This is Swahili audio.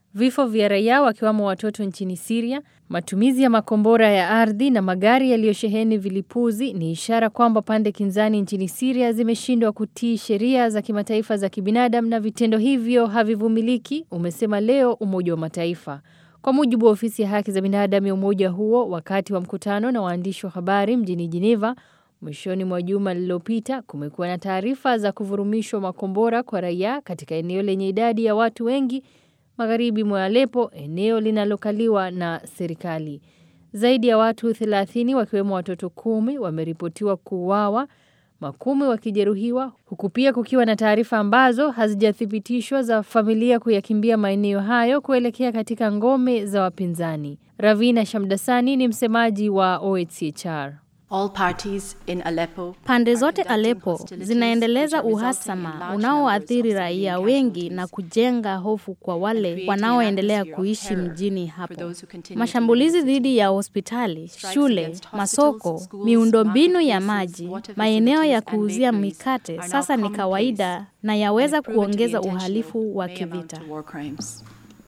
Vifo vya raia wakiwamo watoto nchini Syria, matumizi ya makombora ya ardhi na magari yaliyosheheni vilipuzi ni ishara kwamba pande kinzani nchini Syria zimeshindwa kutii sheria za kimataifa za kibinadamu na vitendo hivyo havivumiliki, umesema leo Umoja wa Mataifa. Kwa mujibu wa ofisi ya haki za binadamu ya umoja huo, wakati wa mkutano na waandishi wa habari mjini Geneva mwishoni mwa juma lililopita, kumekuwa na taarifa za kuvurumishwa makombora kwa raia katika eneo lenye idadi ya watu wengi magharibi mwa Aleppo, eneo linalokaliwa na serikali. Zaidi ya watu 30 wakiwemo watoto kumi wameripotiwa kuuawa, makumi wakijeruhiwa, huku pia kukiwa na taarifa ambazo hazijathibitishwa za familia kuyakimbia maeneo hayo kuelekea katika ngome za wapinzani. Ravina Shamdasani ni msemaji wa OHCHR. All parties in Aleppo Pande zote Aleppo zinaendeleza uhasama unaoathiri raia wengi na kujenga hofu kwa wale wanaoendelea kuishi mjini hapo. Mashambulizi dhidi ya hospitali, shule, masoko, miundombinu ya maji, maeneo ya kuuzia mikate sasa ni kawaida na yaweza kuongeza uhalifu wa kivita. war crimes.